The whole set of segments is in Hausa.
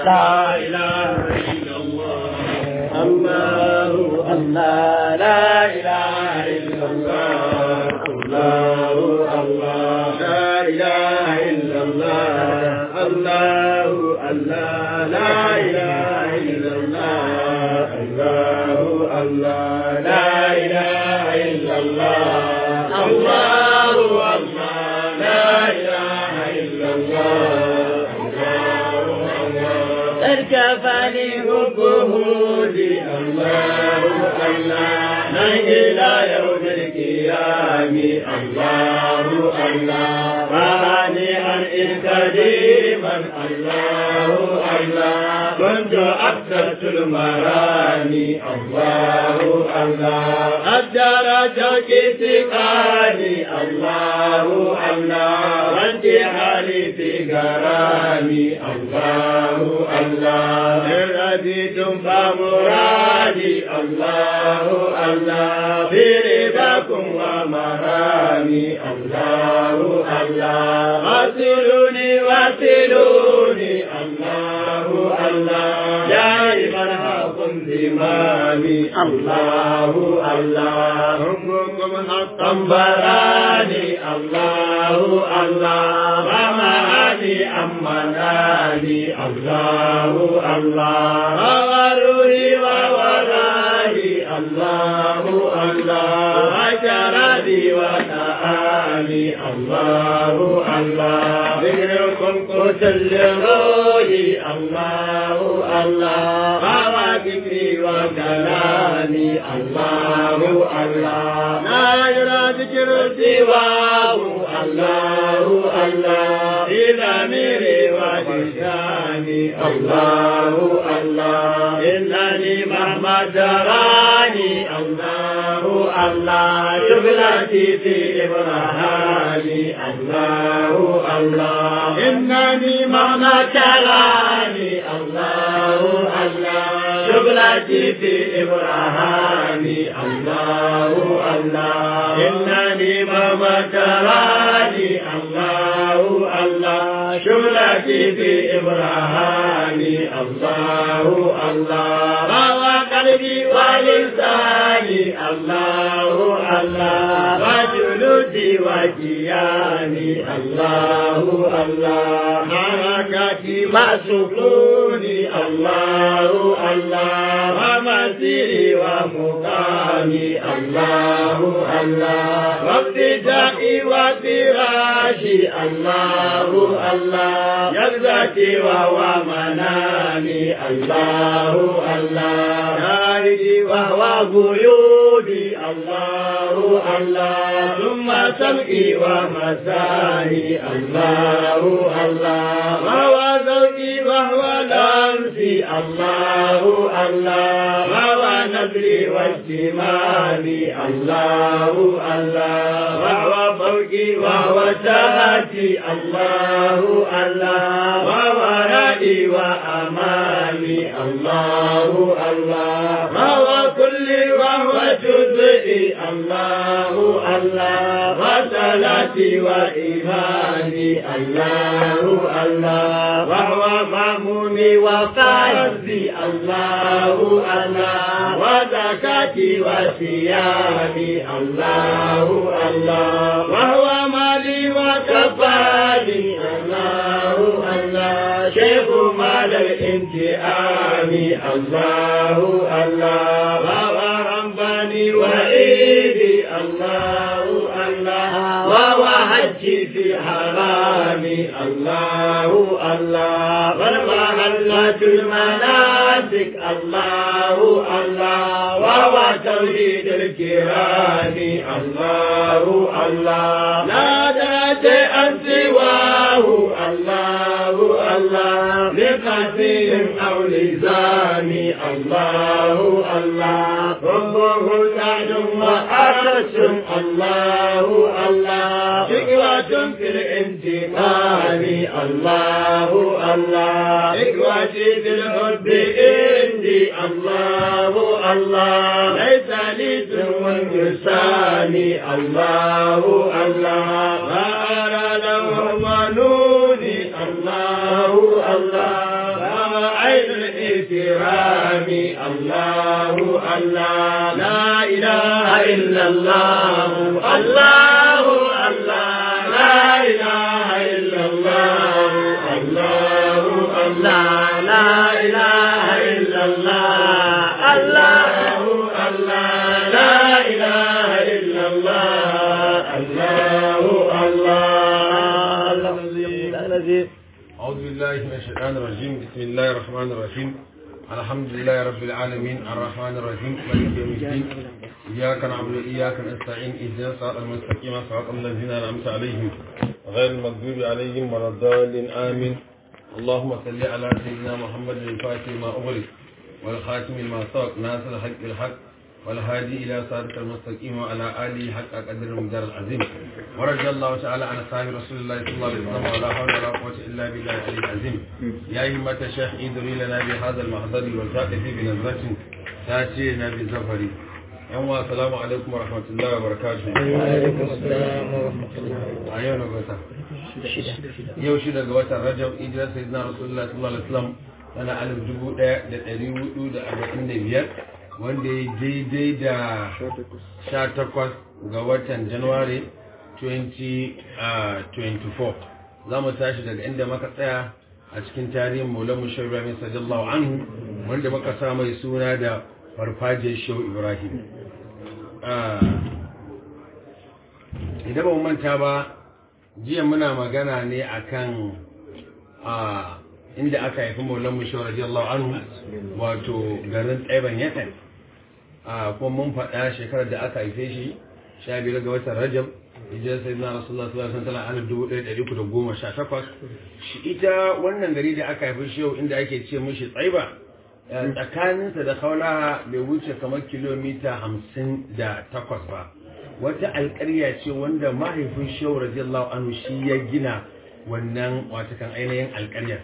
لا إله إلا الله الله الله لا إله إلا الله الله الله لا إله إلا الله الله الله لا إله إلا الله الله الله لا إله إلا الله الله الله لا إله إلا الله اركفني حبه لي الله الله من إلى يوم القيام الله الله وهنيئا إذ قديما الله الله كنت أكثرت المرامي الله الله أجر شوقي سقاني الله الله وانتحالي في غرامي الله الله إن رضيتم فمرادي الله الله في رباكم ومرامي الله الله وصلوني وصلوني الله الله دائما حكم زمامي الله الله حكمكم حقا براني الله الله ومعاني أمناني الله الله وغروري وورائي الله الله وشرابي وتآلي الله الله ذكركم قوت لروحي الله الله وذكري وكلامي الله الله لا يرى ذكر سواه الله الله إذا ميري وجداني الله الله إنني مهما جراني الله الله شغلتي في إبراهاني الله الله إنني مهما جراني الله الله شغلتي في إبراهاني الله الله إنني مهما جراني الله الله شغلتي في إبراهاني الله الله روى قلبي ولساني الله الله وجلودي وجياني الله الله حركتي مع سكوني الله الله ومسيري ومقامي الله الله وابتدائي وفراشي الله الله يرزقي وهو منامي الله الله ناري وهو بيودي الله الله ثم سمعي ومساني الله الله وهو ذوقي وهو لمسي الله الله وهو نبري واجتمامي الله الله وهو فوقي وهو تحتي الله الله وهو رأي وأمامي الله الله وهو كل وهو جزئي الله الله وصلاتي وإيماني الله الله وهو مأمومي وقلبي الله الله وزكاتي وصيامي الله الله وهو مالي وكفاني الله الله شيخ مال الانتئام الله الله وهو رباني وإيدي الله الله وهو حجي في حرامي الله الله والمحلة المناسك الله الله وهو توحيد الكرام الله الله لا ذات أن سواه الله الله لقسيم أو لزامي الله الله ربه سعد وأرش الله الله شكوة في الانتقام الله الله إخوتي في الحب عندي الله الله ليس لي سوى يساني الله الله ما أرى له منوني الله الله الكرام الله الله لا إله إلا الله الله الله لا إله إلا الله الله الله لا إله إلا الله الله الله لا إله إلا الله الله الله أعوذ بالله من الشيطان الرجيم بسم الله الرحمن الرحيم الحمد لله رب العالمين الرحمن الرحيم مالك يوم الدين إياك نعبد وإياك نستعين اهدنا الصراط المستقيم صراط الذين أنعمت عليهم غير المغضوب عليهم ولا الضالين آمين اللهم صل على سيدنا محمد الفاتح ما أغلق والخاتم لما سبق ناصر الحق بالحق والهادي إلى صراط المستقيم وعلى آله حق قدر المقدار العظيم ورضي الله تعالى عن أصحاب رسول الله صلى الله عليه وسلم ولا حول ولا قوة إلا بالله العلي العظيم يا أيها الشيخ ادري لنا بهذا المحضر والتأتي بنظرة تأتينا بزفر يوم السلام عليكم ورحمة الله وبركاته وعليكم السلام ورحمة الله أيوة نقطة yau shi daga watan rajab ijirar sayyidina rasulullah sallallahu alaihi wasallam tana alif dubu ɗaya da ɗari hudu da arba'in da biyar wanda ya daidai da sha takwas ga watan januwari 2024 za mu tashi daga inda muka tsaya a cikin tarihin maulan mushar ibrahim sallallahu anhu wanda muka sa mai suna da farfajiyar shehu ibrahim idan ba mu manta ba jiya muna magana ne akan a inda aka haifi maulan mushawar radiyallahu anhu wato garin tsaiban yakan a kuma mun faɗa shekarar da aka haife shi sha biyar ga watan rajab hijiyar sai na rasulullah sallallahu alaihi wasallam alif dubu ɗaya ɗari da goma sha takwas shi ita wannan gari da aka haifi shi yau inda ake ce mishi tsaiba tsakaninsa da kaulaha bai wuce kamar kilomita hamsin da takwas ba wata alƙarya ce wanda mahaifin shehu radiyallahu anhu shi ya gina wannan watakan ainihin alƙaryar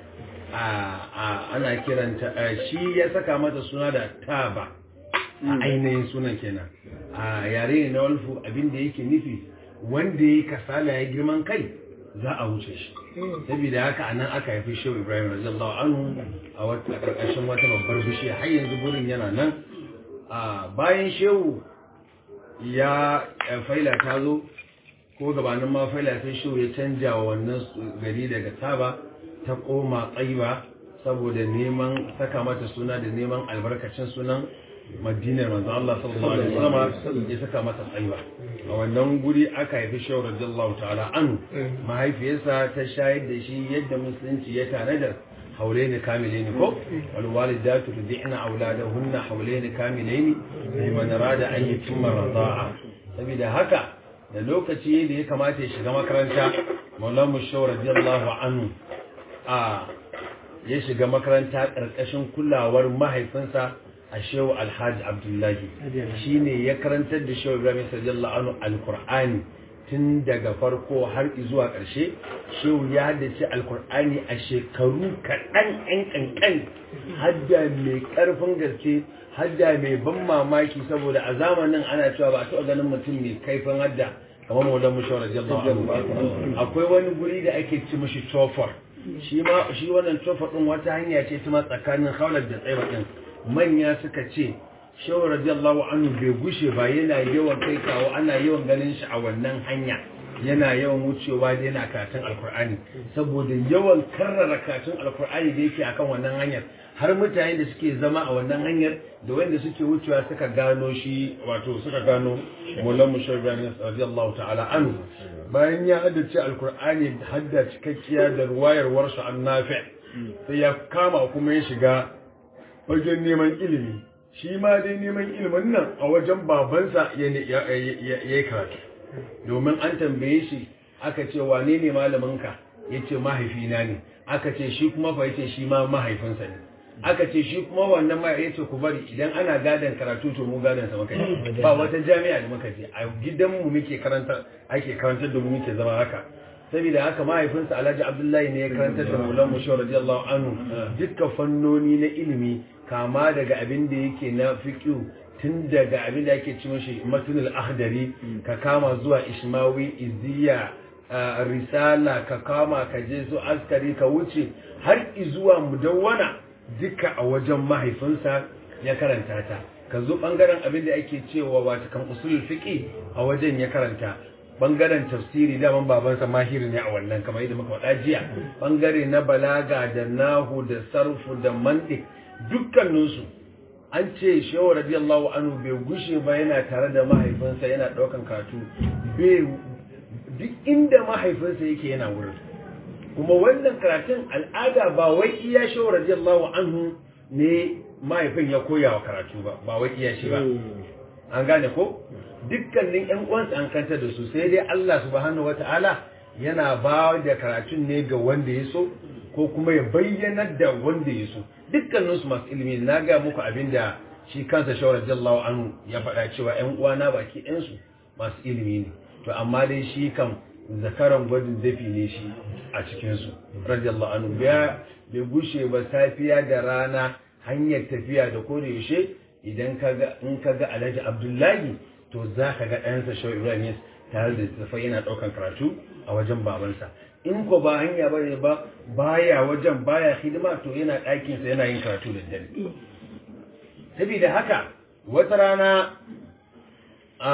ana kiranta shi ya saka mata suna da taba a ainihin sunan kenan a yare ne na walfu abinda yake nufi wanda ya kasala ya girman kai za a wuce shi saboda haka a nan aka haifi shehu ibrahim radiyallahu anhu a wata ƙarƙashin wata babbar bishiya har yanzu gurin yana nan bayan shehu ya faila ta zo ko gabanin ma faila sai shi ya canja wa wannan gari daga taba ta koma tsaiba saboda neman saka mata suna da neman albarkacin sunan madinar manzo Allah sallallahu alaihi wasallam ya saka mata tsaiba a wannan guri aka haifi shehu radiyallahu ta'ala an mahaifiyarsa ta shayar da shi yadda musulunci ya tanadar حولين كاملين كو والوالدات ترضعن أولادهن حولين كاملين لمن أراد أن يتم الرضاعة saboda haka da lokaci da ya kamata ya shiga makaranta maulan mushau radiyallahu anhu a ya shiga makaranta ƙarƙashin kulawar mahaifinsa a shehu alhaji abdullahi shine ya karantar da shehu ibrahim radiyallahu anhu alqur'ani tun daga farko har zuwa ƙarshe shehu ya haddace alkur'ani a shekaru kaɗan ɗan ƙanƙan hadda mai ƙarfin gaske hadda mai ban mamaki saboda a zamanin ana cewa ba a taɓa ganin mutum mai kaifin hadda kamar maulan mushawar radiyallahu anhu akwai wani guri da ake ci mishi tofar shi ma shi wannan tofar din wata hanya ce ta tsakanin haular da tsaiba din manya suka ce shehu radiyallahu anhu bai gushe ba yana yawan kai kawo ana yawan ganin shi a wannan hanya yana yawan wucewa da yana karatun alkur'ani saboda yawan karrara karatun alkur'ani da yake akan wannan hanyar har mutane da suke zama a wannan hanyar da wanda suke wucewa suka gano shi wato suka gano mulan mushabbani radiyallahu ta'ala anhu bayan ya haddace alkur'ani hadda cikakkiya da ruwayar warsu an nafi sai ya kama kuma ya shiga wajen neman ilimi shi ma dai neman ilimin nan a wajen babansa ya yi karatu domin an tambaye shi aka ce wane ne malaminka ya ce mahaifina ne aka ce shi kuma fa ya ce shi ma mahaifinsa ne aka ce shi kuma wannan ma ya ce ku bari idan ana gadon karatu to mu gadon sa muka yi ba wata jami'a da muka je a gidanmu muke karanta ake karantar da mu muke zama haka saboda haka mahaifinsa Alhaji Abdullahi ne ya karantar da Maulan Musho radiyallahu anhu dukkan fannoni na ilimi kama daga abin da yake na fiqh tun daga abin da ake ci mashi matnul ahdari ka kama zuwa ishmawi iziya risala ka kama ka je su askari ka wuce har zuwa mudawwana duka a wajen mahaifinsa ya karanta ta ka zo bangaren abin da ake cewa wata kan usulul fiqi a wajen ya karanta bangaren tafsiri daman babansa mahiri ne a wannan kamar yadda muka faɗa jiya bangare na balaga da nahu da sarfu da mantiq dukkaninsu an ce shehu radiyallahu anhu bai gushe ba yana tare da mahaifinsa yana ɗaukan karatu bai duk inda mahaifinsa yake yana wurin kuma wannan karatun al'ada ba wai iya shehu radiyallahu anhu ne mahaifin ya koya wa karatu ba ba wai iya shi ba an gane ko dukkanin yan uwansa an kanta da su sai dai Allah subhanahu wata'ala yana ba da karatun ne ga wanda ya so ko kuma ya bayyanar da wanda ya so dukkanin su masu ilimi na ga muku abin da shi kansa shawar radiyallahu anhu ya faɗa cewa yan uwana baki ɗayan su masu ilimi ne to amma dai shi kan zakaran gwajin dafi ne shi a cikin su radiyallahu anhu bai gushe ba safiya da rana hanyar tafiya da ko da yaushe idan kaga in kaga Alhaji Abdullahi to za ka ga ɗansa Shaw Ibrahim tare da tafai yana ɗaukan karatu a wajen babansa in ko ba hanya ba ne ba baya wajen baya hidima to yana ɗakinsa yana yin karatu da dare saboda haka wata rana a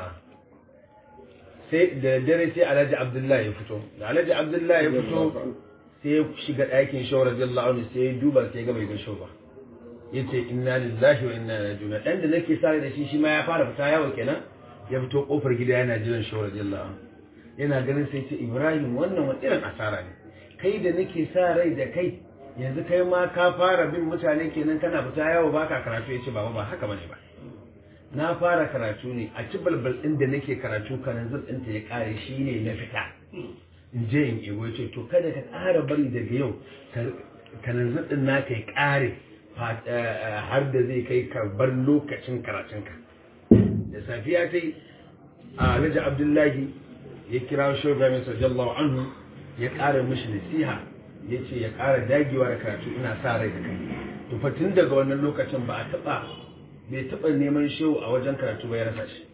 sai da dare sai Alhaji Abdullahi ya fito da Alhaji Abdullahi ya fito sai ya shiga ɗakin Shaw radiyallahu anhu sai ya duba sai ya ga bai ga Shaw ba yace inna lillahi wa inna ilaihi raji'un dan da nake sare da shi shi ma ya fara fita yawo kenan ya fito kofar gida yana jiran shi radiyallahu anhu yana ganin sai ce Ibrahim wannan wani irin asara ne kai da nake sa rai da kai yanzu kai ma ka fara bin mutane kenan kana fita yawo baka karatu yace baba ba haka bane ba na fara karatu ne a ci balbal din da nake karatu kanan zub ɗinta ya kare shi ne na fita in je in ego ce to kada ka ƙara bari daga yau kanan zub ɗin naka ya ƙare har da zai kai karbar lokacin karatunka da safiya ta yi a alhaji abdullahi ya kira shugaban sallallahu anhu ya ƙara mishi nasiha ya ce ya ƙara dagewa da karatu ina sa rai da kai to fa tun daga wannan lokacin ba a taɓa bai taɓa neman shehu a wajen karatu ba ya rasa shi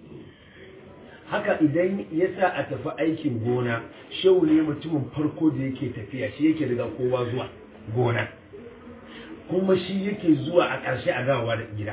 haka idan ya sa a tafi aikin gona shehu ne mutumin farko da yake tafiya shi yake daga kowa zuwa gona kuma shi yake zuwa a ƙarshe a gawa da gida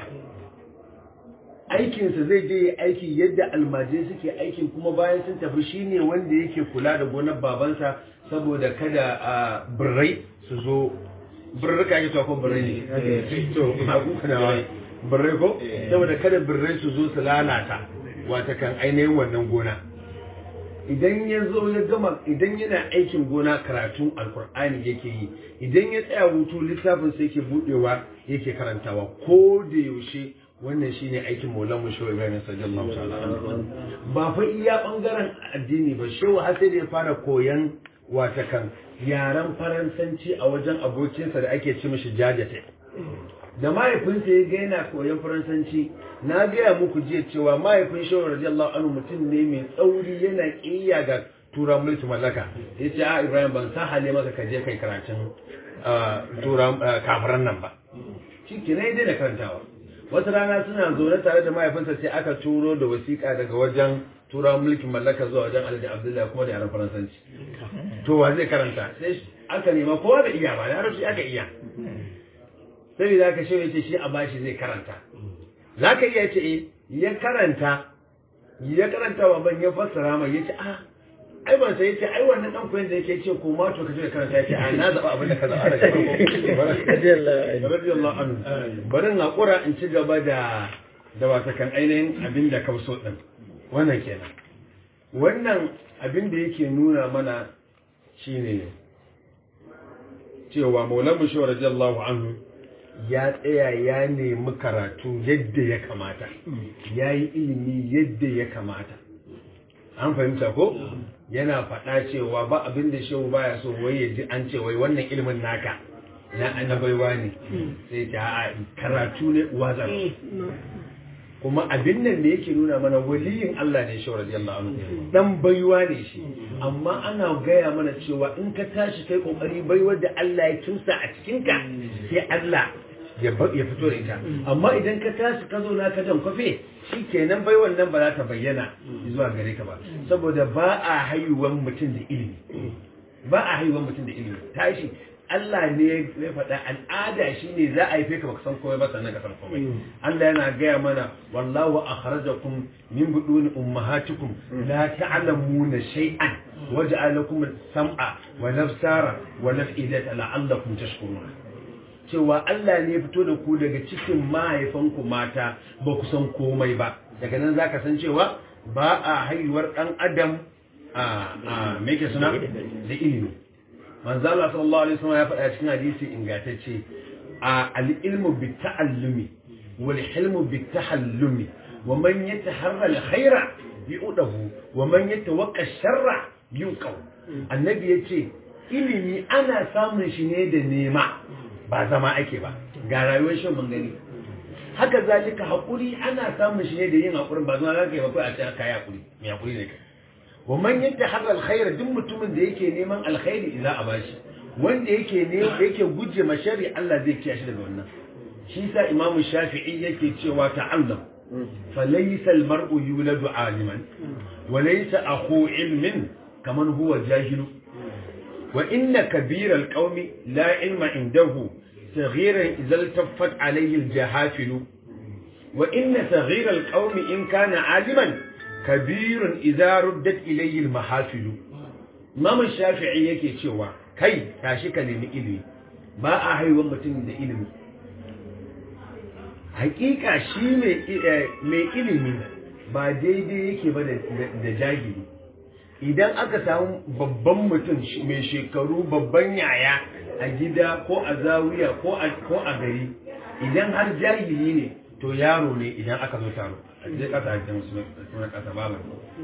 aikinsa zai je aiki yadda almajai suke aikin kuma bayan sun tafi shi ne wanda yake kula da gonar babansa saboda kada a birrai su zo birrika ake ko birrai ne to a kukanawa birrai ko saboda kada birrai su zo su lalata wata kan ainihin wannan gona idan ya zo ya gama idan yana aikin gona karatun alkur'ani yake yi idan ya tsaya hutu littafin sai yake budewa yake karantawa ko da yaushe wannan shine aikin maulan mu shehu ibrahim sallallahu ta'ala ba fa iya bangaren addini ba shehu har sai da ya fara koyan wata kan yaren faransanci a wajen abokinsa da ake ci mishi jajate da mahaifinsa ya ga yana koyon faransanci na gaya muku jiya cewa mahaifin shawar radiyallahu anhu mutum ne mai tsauri yana ƙiyya ga tura mulki mallaka ya ce a ibrahim ban sa hale maka ka je kai karatun tura kafiran nan ba shi ke na daina karantawa wata rana suna zaune tare da mahaifinsa sai aka turo da wasiƙa daga wajen tura mulkin mallaka zuwa wajen alhaji abdullahi kuma da yaran faransanci to wa zai karanta sai aka nema kowa da iya ba da harshe aka iya saboda haka shi ce shi a bashi zai karanta za ka iya ce ya karanta ya karanta wa ban ya fassara mai ya ce a ai ban sai ya ce ai wannan dan koyon da yake ce ko ma to ka je karanta ya ce a na zaba abin da ka zaba daga farko radiyallahu anhu bari na kura in ci gaba da da wata kan ainihin abin da ka so din wannan kenan wannan abin da yake nuna mana shine cewa maulamu shi radiyallahu anhu ya tsaya ya nemi karatu yadda ya kamata ya yi ilimi yadda ya kamata an fahimta ko yana faɗa cewa ba abin da shehu baya so wai ya ji an ce wai wannan ilimin naka na annabaiwa ne sai ta a karatu ne wazar kuma abin nan da yake nuna mana waliyin Allah ne shi radiyallahu anhu dan baiwa ne shi amma ana gaya mana cewa in ka tashi kai kokari baiwar da Allah ya tusa a cikin ka sai Allah ya fito da ita amma idan ka tashi ka zo na ka jan kwafe shi kenan bai wannan ba za ta bayyana zuwa gare ka ba saboda ba a haihuwan mutum da ilimi ba a haihuwan mutum da ilimi tashi Allah ne ya faɗa al'ada shine za a haife ka baka san komai ba sannan ka san komai Allah yana gaya mana wallahu akhrajakum min buduni ummahatikum la ta'lamuna shay'an waja'ala lakum as-sam'a wa nafsara wa naf'idata la'allakum tashkurun cewa Allah ne ya fito da ku daga cikin mahaifanku mata ba ku san komai ba daga nan zaka san cewa ba a haihuwar dan adam a a me ke suna da ilimi manzo Allah sallallahu alaihi wasallam ya faɗa cikin hadisi ingantacce a al-ilmu bi ta'allumi wal hilmu bi tahallumi wa man yataharra al-khaira yu'dahu wa man yatawaqqa sharra yuqaw annabi yace ilimi ana samun shi ne da nema ba zama ake ba ga rayuwar shan mun gani haka zalika hakuri ana samun shi ne da yin hakurin ba zama za ka yi ba kai a cikin kai hakuri mai hakuri ne kai wa man yattaharra alkhaira duk mutumin da yake neman alkhairi za a bashi wanda yake ne yake guje ma sharri Allah zai kiyaye shi daga wannan shi sa imamu shafi'i yake cewa ta'allam falaysa almar'u yuladu aliman wa laysa akhu ilmin kaman huwa jahilu wa inna kabira alqawmi la ilma indahu صغيرا إذا التفت عليه الجهافل وإن صغير القوم إن كان عالما كبير إذا ردت إليه المحافل Imam Shafi'i yake cewa kai tashi ka nemi ilimi ba a haihuwar mutum da ilimi hakika shi mai ilimi ba daidai yake ba da jahili idan aka samu babban mutum mai shekaru babban yaya a gida ko a zawiya ko a gari idan har jahili ne to yaro ne idan aka zo taro zai kasa hajjan suna kasa babu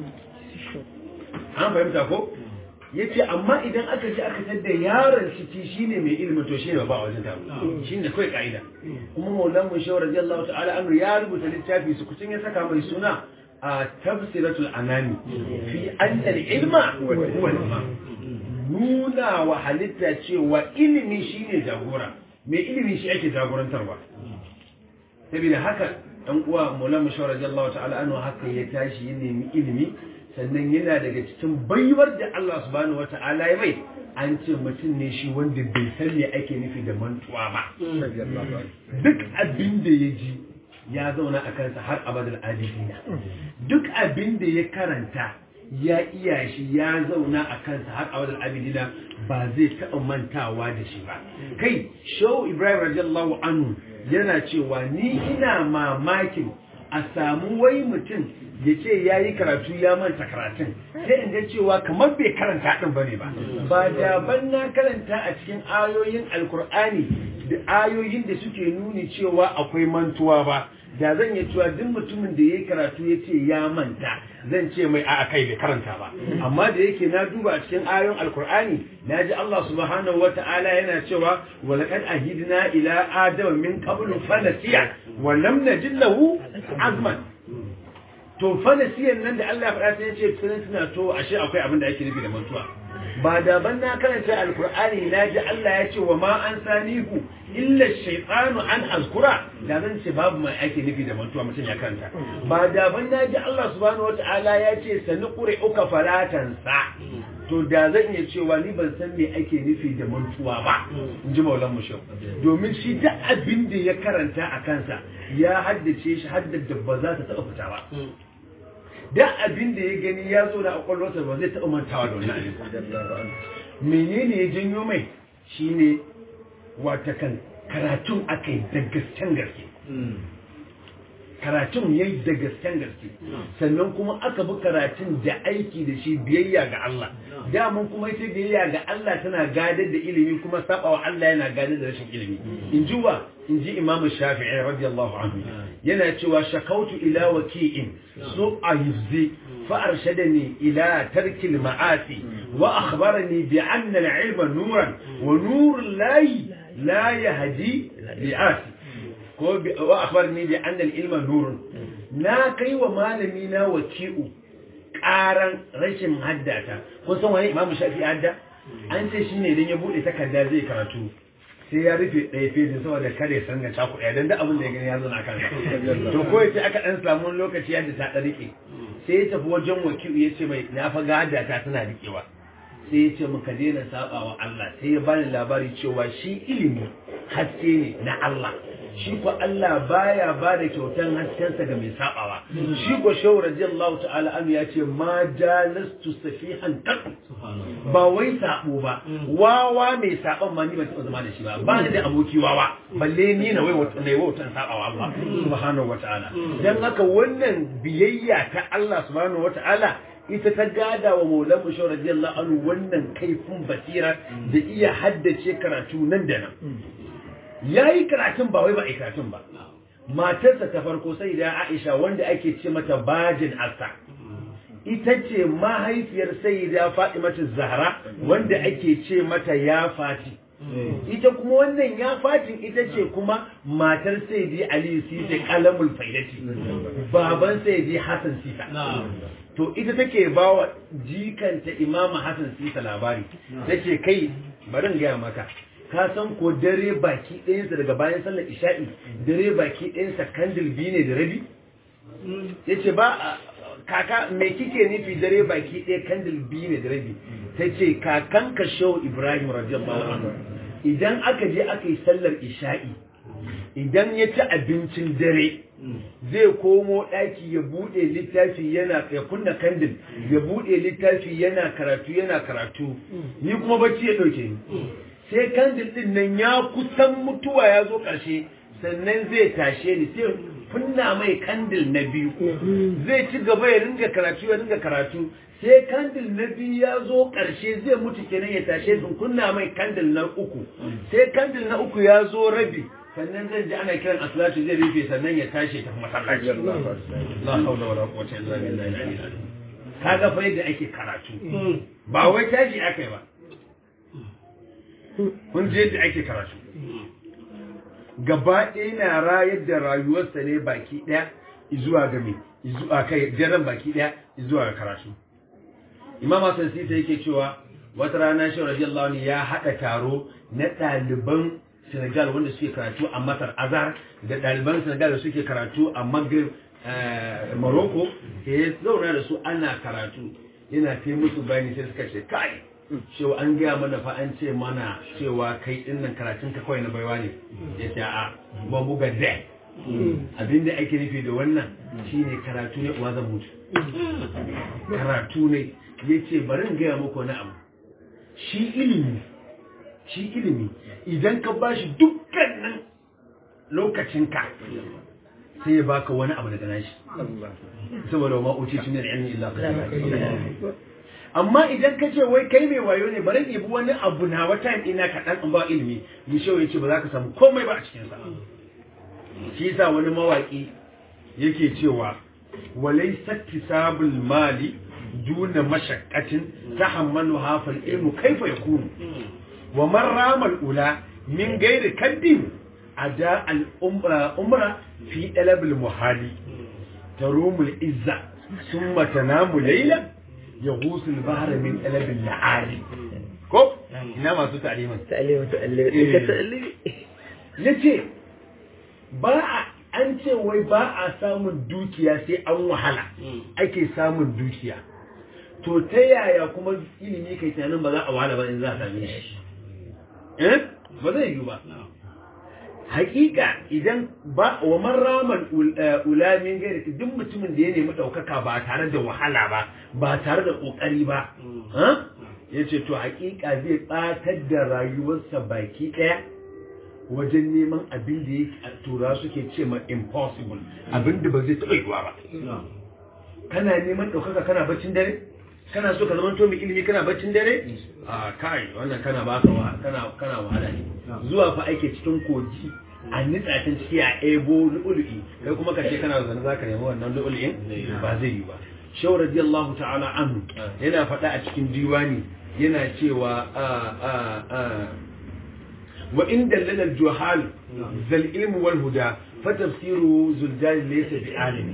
an fahimta ko ya ce amma idan aka ji aka tadda yaron ciki shine mai ilimin to shine ba a wajen taro shine kawai ka'ida kuma maulan mun shawar radiyallahu ta'ala anhu ya rubuta littafi su kucin ya saka mai suna a tafsiratul anami fi anna ilma huwa al nuna wa halitta cewa ilimi shine jagora mai ilimi shi ake jagorantarwa saboda haka dan uwa maulan mun shawar radiyallahu ta'ala anhu haka ya tashi ya nemi ilimi sannan yana daga cikin baiwar da Allah subhanahu wa ta'ala ya mai an ce mutum ne shi wanda bai san me ake nufi da mantuwa ba duk abin da ya ji ya zauna a kansa har abadal adilina duk abin da ya karanta ya iya shi ya zauna a kansa har abadal abidina ba zai taɓa mantawa da shi ba kai shehu ibrahim radiyallahu anhu yana cewa ni ina mamakin a samu wai mutum ya ce ya yi karatu ya manta karatun sai in ga cewa kamar bai karanta ɗin bane ba ba da ban na karanta a cikin ayoyin alkur'ani da ayoyin da suke nuni cewa akwai mantuwa ba da zan yi cewa duk mutumin da ya yi karatu ya ce ya manta zan ce mai a kai bai karanta ba amma da yake na duba a cikin ayoyin alkur'ani na ji Allah subhanahu wa ta'ala yana cewa wa laqad ahidna ila adama min qablu fanasiya wa lam najid lahu azman to fanasiyan nan da Allah ya faɗa sai ya ce tunan tuna to ashe akwai abin da ake nufi da mantuwa ba da ban na karanta alkur'ani na ji Allah ya ce wa ma an sanihu illa shaytanu an azkura da zan ce babu mai ake nufi da mantuwa mutum ya karanta ba da ban na ji Allah subhanahu wataala ya ce sanuqri uka falatan sa to da zan iya cewa ni ban san me ake nufi da mantuwa ba in ji maulan mushau domin shi duk abin da ya karanta a kansa ya haddace shi haddada ba za ta taɓa fita ba da abin da ya gani ya zo da akwallonsa ba zai taɓa mantawa da wannan abin menene ya janyo mai shine wata kan karatun aka yi da gasken gaske karatun ya yi da gasken gaske sannan kuma aka bi karatun da aiki da shi biyayya ga Allah damun kuma ita biyayya ga Allah tana gadar da ilimi kuma sabawa Allah yana gadar da rashin ilimi in ji wa in ji imamu shafi'i radiyallahu anhu yana cewa shakautu ila waki'in su a yuzzi fa arshadani ila tarkil ma'asi wa akhbarani bi anna al-ilma nuran wa nurul lahi la yahdi li'asi ko wa akhbarani bi anna al-ilma nurun na kai wa malami na waki'u karan rashin haddata kun san wani imamu shafi'i hadda an ce shine idan ya bude takarda zai karatu sai ya rufe ɗaya fejin saboda kare ya sanga caku ɗaya don da abin da ya gani ya zo na kan to ko yace aka ɗan samu lokaci yadda ta ɗan rike sai ya tafi wajen wakilu ya ce mai na fa gada ta tana rikewa sai ya ce muka daina saba wa Allah sai ya bani labari cewa shi ilimi haske ne na Allah shi ko Allah baya ba da kyautan haskensa ga mai sabawa shi ko shehu radiyallahu ta'ala an ya ce ma jalastu safihan qat ba wai sabo ba wawa mai saban ma ni ban taɓa zama da shi ba ba ni da aboki wawa balle ni na wai wata ne wautan sabawa Allah subhanahu wata'ala dan haka wannan biyayya ta Allah subhanahu wata'ala ita ta gada wa maulan bashir radiyallahu anhu wannan kaifin basira da iya haddace karatu nan da nan yayi karatun ba wai ba ai karatun ba matarsa ta farko sai da Aisha wanda ake ce mata bajin asa ita ce mahaifiyar sayyida Fatimatu Zahra wanda ake ce mata ya fati ita kuma wannan ya fatin ita ce kuma matar sayyidi Ali Sisi kalamul faidati baban sayyidi Hassan Sisa to ita take bawa jikanta Imam Hassan Sisa labari tace kai bari in gaya maka ka san ko dare baki ɗayansa daga bayan sallar isha'i dare baki ɗayansa kandil biyu ne da rabi ya ce ba kaka me kike nufi dare baki ɗaya kandil biyu ne da rabi ta ce kakan ka shehu ibrahim radiyallahu anhu idan aka je aka yi sallar isha'i idan ya ci abincin dare zai komo ɗaki ya buɗe littafi yana ya kunna kandil ya buɗe littafi yana karatu yana karatu ni kuma bacci ya ɗauke ni sai kandil din nan ya kusan mutuwa ya zo ƙarshe sannan zai tashe ni sai kunna mai kandil na biyu zai ci gaba ya ringa karatu ya ringa karatu sai kandil na biyu ya zo ƙarshe zai mutu kenan ya tashe in kunna mai kandil na uku sai kandil na uku ya zo rabi sannan zan ji ana kiran asalatu zai rufe sannan ya tashi ta masallaci la haula wala quwwata illa billahi kaga fa yadda ake karatu ba wai tashi akai ba kun je yadda ake karatu gaba ɗaya na rayar da rayuwarsa ne baki ɗaya zuwa ga me zuwa kai jaran baki ɗaya zuwa ga karatu imam Hassan Sisa yake cewa wata rana shi radiyallahu anhu ya haɗa taro na ɗaliban Senegal wanda suke karatu a Masar Azhar da ɗaliban Senegal da suke karatu a Maghrib Morocco ya zauna da su ana karatu yana kai musu bayani sai suka ce kai cewa an gaya mana fa an ce mana cewa kai din nan karatun ka kawai na baiwa ne ya ce a ba buga da abinda ake nufi da wannan shine karatu ne uwa zan mutu karatu ne ya ce bari in gaya muku wani abu shi ilimi shi ilimi idan ka bashi dukkanin lokacinka sai ya baka wani abu daga nashi saboda wa ma'uci tun da ilmi illa amma idan ka ce wai kai mai wayo ne bari ɗebi wani abu na wata ina kaɗan in ba ilimi ni shi ya ce ba za ka samu komai ba a cikinsa shi yasa wani mawaƙi yake cewa walai saktisabul mali duna mashaqqatin tahammalu hafal ilmu kaifa yakunu wa man rama ula min gairi kaddin ada al umra fi dalab al muhali tarumul izza thumma tanamu laylan يغوص البحر من قلب النعالي كوب ina masu ta'limin ta'limin ta'limin ta'limin yace ba a an ce wai ba a samun dukiya sai an wahala ake samun dukiya to ta yaya kuma ilimi kai tunanin ba za a wahala ba in za a same shi eh ba zai yi ba hakika idan ba wa man ramal ulamin gairi duk mutumin da ya nemi ɗaukaka ba tare da wahala ba ba tare da ƙoƙari ba ya ce to hakika zai ɓatar da rayuwarsa baki ɗaya wajen neman abin da ya tura suke ce ma impossible abin da ba zai taɓa yiwuwa ba kana neman ɗaukaka kana baccin dare kana so ka zama to mai ilimi kana baccin dare a kai wannan kana baka kana kana wahala ne zuwa fa ake cikin kogi a nitsa can ciki a ebo lu'ulu'i kai kuma ka ce kana zane zaka nemi wannan lu'ulu'in ba zai yi ba shaw radiyallahu ta'ala anhu yana faɗa a cikin diwani yana cewa a a a wa inda lana juhal zal ilmu wal huda fa tafsiru zuljal laysa bi alimi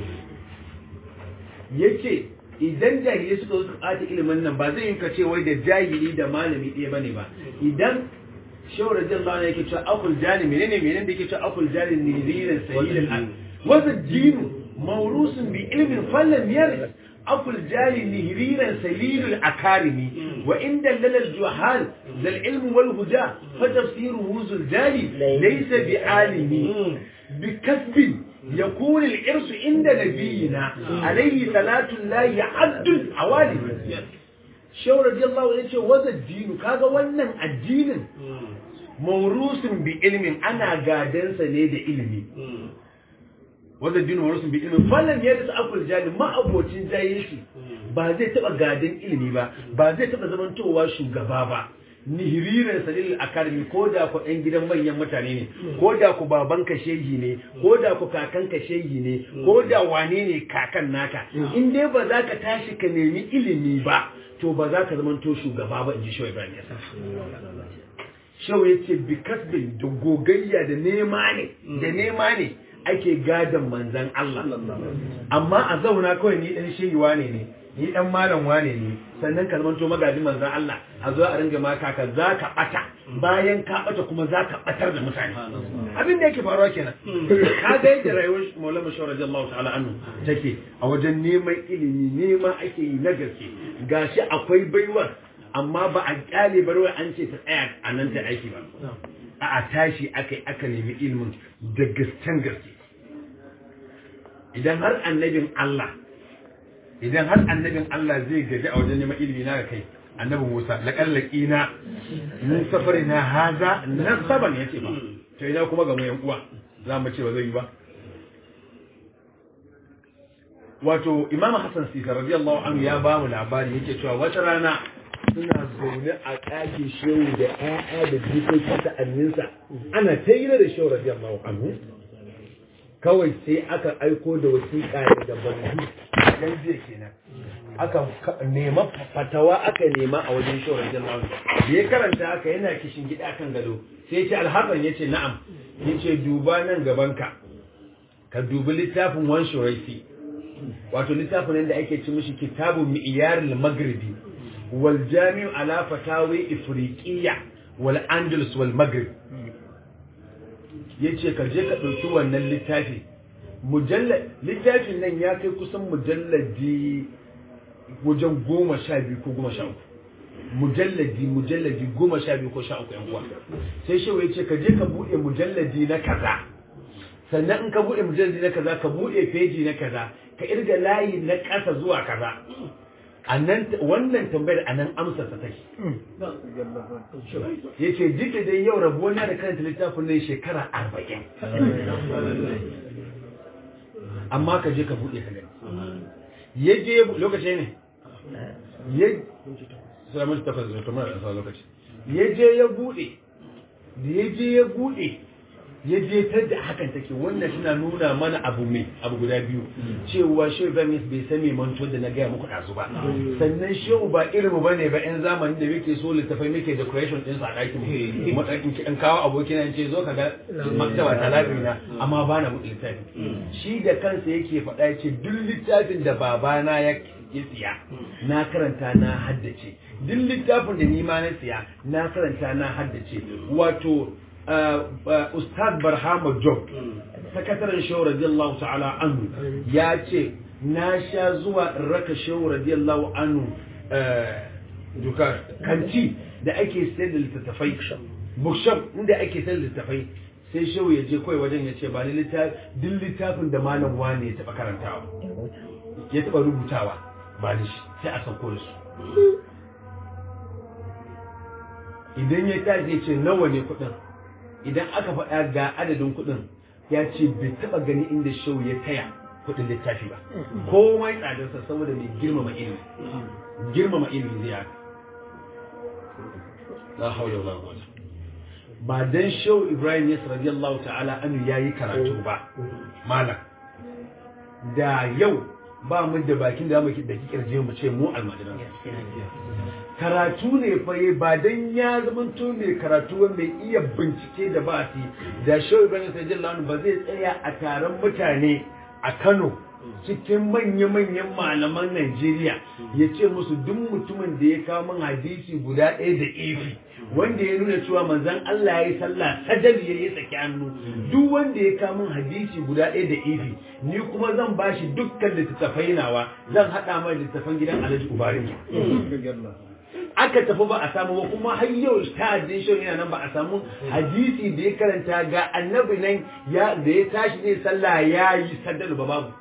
yace idan jahilai suka zo ɓata ilimin nan ba zai yi ka ce wai da jahili da malami ɗaya bane ba idan shawar rajin Allah yake cewa akul jani menene menene da yake cewa akul jani ne zirin sayyidin al wasa dinu mawrusun bi ilmin fallam yaris akul jali nihriran salilul akarimi wa inda lalal juhal zal ilm wal huda fa tafsiruhu zul jali laysa bi alimi bi kasbin يكون الإرث عند نبينا عليه صلاة الله عبد الحوالي شو رضي الله عنه يقول وذا الدين كذا ونن الدين موروث بعلم أنا قادن سنيد علمي wanda dinu warusun bi ilmi fallan ya da akul jali ma abocin jahilci ba zai taba gadin ilimi ba ba zai taba zamantowa shugaba ba nihiririn salil akarmi ko da ku ɗan gidan manyan mutane ne ko da ku baban ka shehi ne ko da ku kakan ka shehi ne ko da wane ne kakan naka in dai ba za ka tashi ka nemi ilimi ba to ba za ka zamanto shugaba ba in ji shawai ibrahim yasa shawai ya ce bi kasbin da gogayya da nema ne da nema ne ake gadon manzan Allah amma a zauna kawai ni dan shehi wane ne ni dan malam wane ne sannan ka zamanto magajin manzan Allah a zo a ringa maka ka za ka bata bayan ka bata kuma za ka batar da mutane abin da yake faruwa kenan ka ga yadda rayuwar Maulana Shawar radiyallahu ta'ala anhu take a wajen neman ilimi nema ake yi na gaske gashi akwai baiwar amma ba a kyale barwa an ce ta tsaya a nan ta aiki ba a tashi aka aka nemi ilimin da gasken gaske idan har annabin Allah idan har annabin Allah zai gaji a wajen neman ilimi na da kai annabi Musa laƙallaki na mun safari na haza na saban ya ce ba to ina kuma ga mu yan uwa za mu ce ba zai yi ba wato Imam Hassan Sisa radiyallahu anhu ya ba mu labari yake cewa wata rana suna zaune a ɗakin shehu da ƴaƴa da jikokin sa'anninsa ana ta yi da shehu radiyallahu anhu kawai sai aka aiko da wasiƙa daga bandu dan jiya kenan aka nema fatawa aka nema a wajen shehu radiyallahu anhu da ya karanta aka yana kishin gida kan gado sai ya ce alhassan ya ce na'am ya ce duba nan gabanka ka dubi littafin wan shuraisi wato littafin da ake ci mishi kitabun mi'yaril maghribi wal jami'u ala fatawi ifriqiyya wal andalus wal maghrib yace ka je ka dauki wannan littafi mujallad littafin nan ya kai kusan mujalladi wajen goma sha biyu ko goma sha uku mujalladi mujalladi goma sha biyu ko sha uku yan uwa sai shehu ya ce ka je ka buɗe mujalladi na kaza sannan in ka buɗe mujalladi na kaza ka buɗe feji na kaza ka irga layi na ƙasa zuwa kaza a nan wannan tambayar a nan amsar ta take ya ce duk da dai yau rabuwa da karanta littafin nan shekara arba'in amma ka je ka buɗe ka gani ya je lokaci ne ya salamun tafas da kamar da lokaci ya je ya buɗe da ya je ya buɗe ya je ta da hakan take wannan suna nuna mana abu mai abu guda biyu cewa shehu ibrahim bai san me manto da na gaya muku ɗazu ba sannan shehu ba irin ba ne ba yan zamanin da muke so littafai muke decoration din sa a ɗakin mu in kawo abokina in ce zo ka ga maktaba ta na amma ba na buɗe littafi shi da kansa yake faɗa ya ce duk littafin da babana ya siya na karanta na haddace duk littafin da ni ma na siya na karanta na haddace wato Ustaz Barhama Job, sakataren Shehu radiyallahu ta'ala anhu ya ce, Na sha zuwa raka Shehu radiyallahu anhu duka kanti da ake sayar da littattafai, bookshop inda ake sayar da littattafai, sai Shehu ya je kawai wajen ya ce ba ni duk littafin da malam wane ya taɓa karantawa, ya taɓa rubutawa ba ni shi sai a sauko da su. Idan ya tashi ya ce nawa ne kuɗin, idan aka faɗa ga adadin kuɗin ya ce bai taɓa gani inda shau ya taya kuɗin littafi ba komai tsadarsa saboda mai girmama ilimi girmama ilimi zai haka la haula wala quwwata ba dan shau Ibrahim Yas radiyallahu ta'ala anhu yayi karatu ba malam da yau ba mu da bakin da muke da kirje mu ce mu almajiran karatu ne fa ba dan ya zamanto mai karatu mai iya bincike da ba su da shehu ibrahim sajjallahu ba zai tsaya a taron mutane a kano cikin manya-manyan malaman Najeriya ya ce musu duk mutumin da ya kawo min hadisi guda ɗaya da ifi wanda ya nuna cewa manzon Allah ya yi sallah sadar ya yi tsaki hannu duk wanda ya kawo min hadisi guda ɗaya da ifi ni kuma zan bashi dukkan littattafai nawa zan haɗa mai littattafan gidan Alhaji Ubarin aka tafi ba a samu ba kuma har yau ta addin shi yana nan ba a samu hadisi da ya karanta ga annabi nan ya da ya tashi zai sallah ya yi sadar ba babu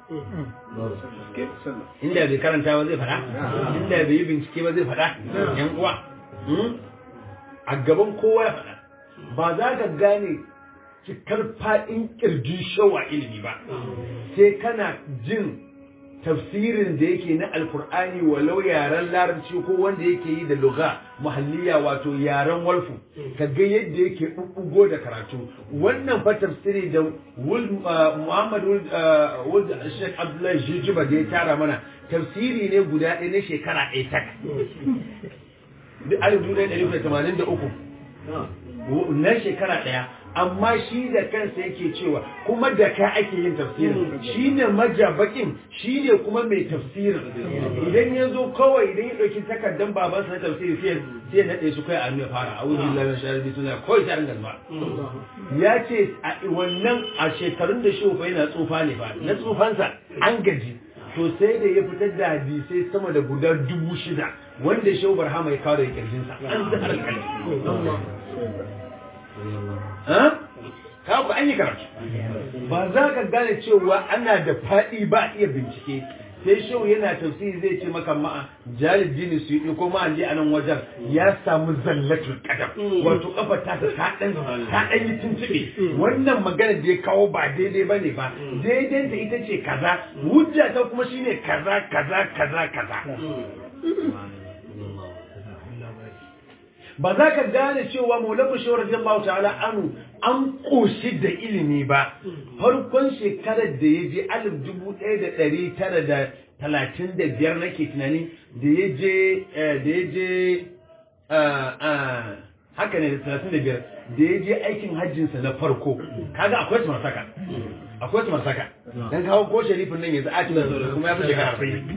inda bai karanta ba zai faɗa inda bai yi bincike ba zai faɗa yan uwa a gaban kowa ya faɗa ba za ka gane cikar faɗin ƙirjin shawa ilimi ba sai kana jin tafsirin da yake na alkur'ani walau yaren larabci ko wanda yake yi da lugha muhalliya wato yaren walfu ka ga yadda yake bubbugo da karatu wannan fa tafsiri da Muhammad Wuld Sheikh Abdullahi Jijiba da ya tara mana tafsiri ne guda ɗaya na shekara ɗaya tak duk alif dubu ɗaya ɗari da tamanin da uku na shekara ɗaya amma shi da kansa yake cewa kuma da ka ake yin tafsirin shi ne majabakin shi ne kuma mai tafsirin idan ya zo kawai idan ya ɗauki takardar babansa na tafsiri sai sai ya naɗe su kai a nuna fara a wurin lalata shari'a suna kawai ta ringa zuwa ya ce a wannan a shekarun da shi yana tsufa ne ba na tsufansa an gaji to sai da ya fitar da hadisai sama da guda dubu shida wanda shehu barhama ya kawo da kirjinsa an zahar ka ku an yi karatu ba za ka gane cewa ana da faɗi ba iya bincike sai shehu yana tafsiri zai ce maka ma'a jalil jini su yi ko ma'a a nan wajen ya samu zallatul kadam wato kafa ta ta dan ta dan yi tuntube wannan magana da ya kawo ba daidai bane ba daidai ta ita ce kaza hujja ta kuma shine kaza kaza kaza kaza ba za ka gane cewa maulabu shi radiyallahu ta'ala anu an koshi da ilimi ba farkon shekarar da ya je alif dubu ɗaya da ɗari tara da talatin da biyar nake tunani da ya je da ya je haka ne da talatin da biyar da ya je aikin hajjinsa na farko kaga akwai su masaka akwai su masaka dan kawo ko sharifin nan yanzu a cikin kuma ya fi shekara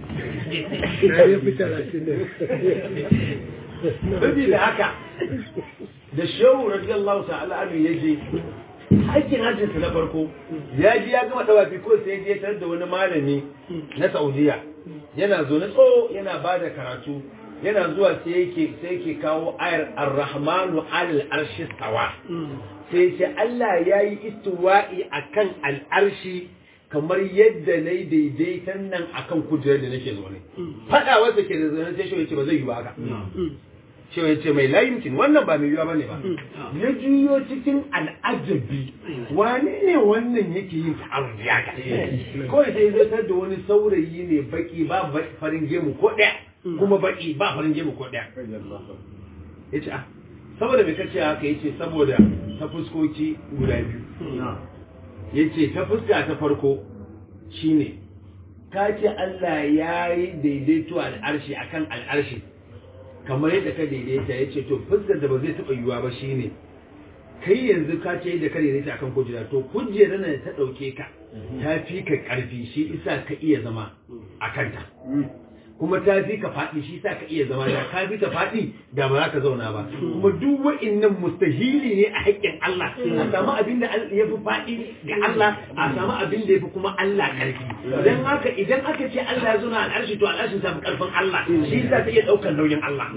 sai Saboda haka da shehu radiyallahu ta'ala anhu ya je aikin hajjinsa na farko ya ji ya gama dawafi ko sai ya tarar da wani malami na Saudiya yana zo na tso yana ba da karatu yana zuwa sai yake sai yake kawo ayar ar-rahmanu alal arshi stawa sai ce Allah ya yi istiwa'i akan al'arshi kamar yadda na yi daidaitan nan akan kujerar da nake zaune faɗa wasa ke da zaune sai shi ya ce ba zai yi ba haka cewa ya ce mai layimkin wannan ba mai yiwa ba ne ba ya juyo cikin al'ajabi wane ne wannan yake yin ta'arun ya ga kawai sai zartar da wani saurayi ne baki ba farin gemu ko ɗaya kuma baki ba farin gemu ko ɗaya ya ce ah saboda mai kace haka ya ce saboda ta fuskoki guda biyu ya ce ta fuska ta farko shine ka ce Allah ya yi daidaito al'arshi akan al'arshi kamar yadda ka daidaita ya ce to fuskar da ba zai taɓa yiwuwa ba shine kai yanzu ka ce yadda ka daidaita akan kujera to kujerar da ta ɗauke ka ta fi ka ƙarfi shi isa ka iya zama a kanta kuma ta fi ka faɗi shi sa ka iya zama da ka fi ta faɗi da ba za ka zauna ba kuma duk wa'innan mustahili ne a haƙƙin Allah a samu abin da ya fi faɗi ga Allah a samu abin da ya fi kuma Allah ƙarfi dan haka idan aka ce Allah ya zauna al'arshi to al'arshin ta fi ƙarfin Allah shi sa ta iya ɗaukar nauyin Allah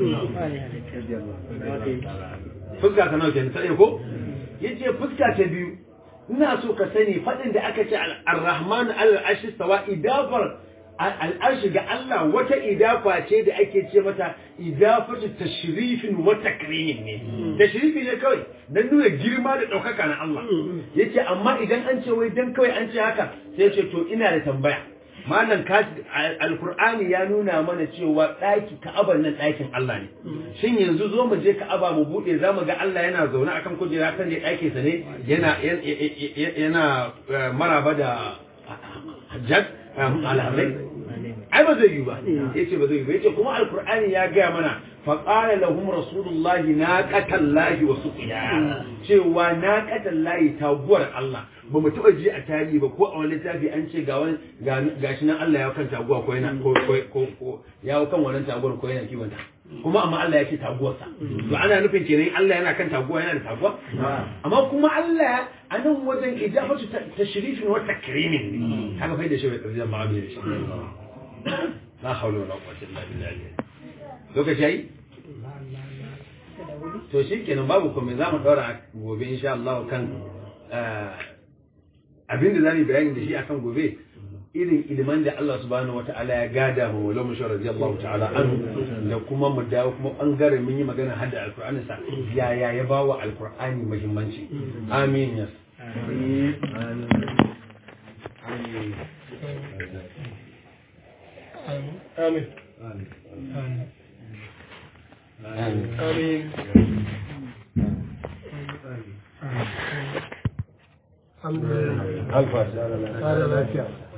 fuska ta nauke ta ɗaya ko yace fuska ta biyu ina so ka sani faɗin da aka ce ar-rahman al-arshi stawa idafar al'arshi ga Allah wata idafa ce da ake ce mata idafatu tashrifin wa takrimin ne tashrifi ne kawai dan nuna girma da ɗaukaka na Allah yace amma idan an ce wai dan kawai an ce haka sai ya ce to ina da tambaya malam ka alkur'ani ya nuna mana cewa ɗaki ka'abar nan ɗakin Allah ne shin yanzu zo mu je ka'aba mu buɗe za mu ga Allah yana zaune akan kujera kan je ɗakinsa ne yana yana maraba da hajjat alhamdai ai ba zai yi ba yace ba zai yi ba yace kuma alqur'ani ya gaya mana فقال لهم رسول الله ناقة الله وسقياها cewa naqatan lahi taguwar Allah ba mu taɓa ji a tarihi ba ko a wani littafi an ce ga wani gashi nan Allah ya kan taguwa ko yana ko ko ko ya kan wannan taguwar ko yana kiwon ta kuma amma Allah ya ce taguwarsa to ana nufin kenan Allah yana kan taguwa yana da taguwa amma kuma Allah a nan wajen ijabatu tashrifin wa takrimin ne haka fa da shi bai tsarjin ma'amili da shi la hawla wala quwwata illa billah lokaci yayi to shi kenan babu komai za mu daura gobe insha Allah kan abin da zamu bayani da shi akan gobe irin iliman da Allah subhanahu wata'ala ya gada ma wala mu shawara radiyallahu ta'ala anhu da kuma mu dawo kuma bangaren mun yi magana hadda alqur'ani sa yaya ya bawa alqur'ani muhimmanci amin ya amin amin آمين amin الحمد لله alfa هذا لا